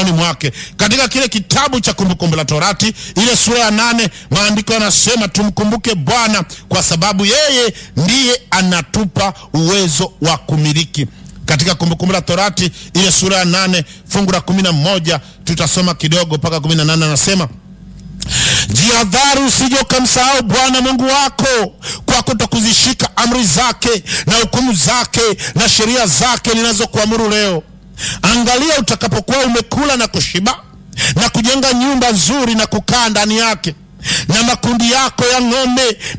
mikononi mwake. Katika kile kitabu cha Kumbukumbu la Torati ile sura ya nane maandiko yanasema tumkumbuke Bwana kwa sababu yeye ndiye anatupa uwezo wa kumiliki. Katika Kumbukumbu la Torati ile sura ya nane fungu la kumi na moja tutasoma kidogo mpaka kumi na nane anasema Jihadhari usije ukamsahau Bwana Mungu wako kwa kutokuzishika amri zake na hukumu zake na sheria zake ninazokuamuru leo. Angalia utakapokuwa umekula na kushiba na kujenga nyumba nzuri na kukaa ndani yake, na makundi yako ya ng'ombe